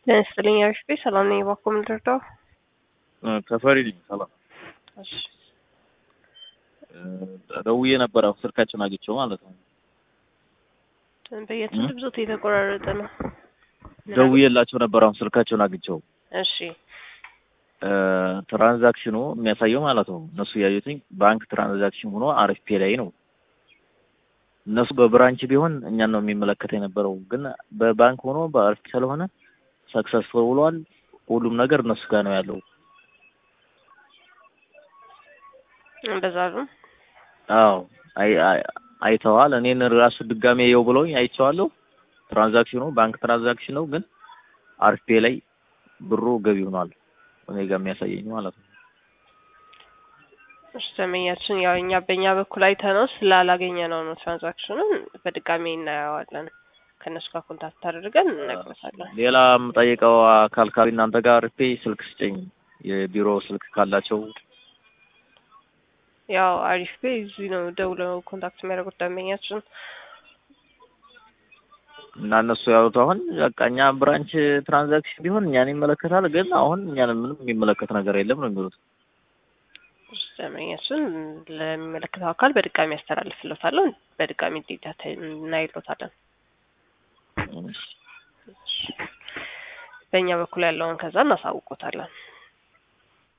ጤና ይስጥልኝ አሪፍ ቤት ሰላም ነኝ። እባክዎ ምን ልርዳው? ተፈሪ ነኝ። ሰላም እሺ ደውዬ ነበር። አሁን ስልካቸውን አግኝቼው ማለት ነው። በየትም ድምፆት የተቆራረጠ ነው። ደውዬላቸው ነበር። አሁን ስልካቸውን አግኝቼው እሺ ትራንዛክሽኑ የሚያሳየው ማለት ነው እነሱ ያዩትኝ ባንክ ትራንዛክሽን ሆኖ አሪፍ ፔ ላይ ነው። እነሱ በብራንች ቢሆን እኛን ነው የሚመለከት የነበረው፣ ግን በባንክ ሆኖ በአሪፍ ስለሆነ ሰክሰስፉል ብሏል። ሁሉም ነገር እነሱ ጋር ነው ያለው። እንደዛ ነው። አዎ አይ አይ- አይተዋል። እኔን ራሱ ድጋሜ የው ብለውኝ አይቼዋለሁ። ትራንዛክሽኑ ባንክ ትራንዛክሽን ነው፣ ግን አሪፍ ፔ ላይ ብሩ ገቢ ሆኗል። እኔ ጋር የሚያሳየኝ ማለት ነው። እሺ ደንበኛችን ያው እኛ በእኛ በኩል አይተነው ስላላገኘ ነው ነው ትራንዛክሽኑን በድጋሚ እናየዋለን። ከእነሱ ጋር ኮንታክት አድርገን እንነግሮታለን። ሌላ የምጠይቀው አካል ካለ እናንተ ጋር አሪፍ ፔ ስልክ ስጨኝ፣ የቢሮ ስልክ ካላቸው ያው አሪፍ ቤ እዚህ ነው ደውለው ኮንታክት የሚያደርጉት ደንበኛችን። እና እነሱ ያሉት አሁን በቃ እኛ ብራንች ትራንዛክሽን ቢሆን እኛን ይመለከታል፣ ግን አሁን እኛን ምንም የሚመለከት ነገር የለም ነው የሚሉት። እሺ ደንበኛችን ለሚመለከተው አካል በድጋሚ ያስተላልፍሎታለሁ። በድጋሚ ዴታ እናይሎታለን። በእኛ በኩል ያለውን ከዛ እናሳውቆታለን።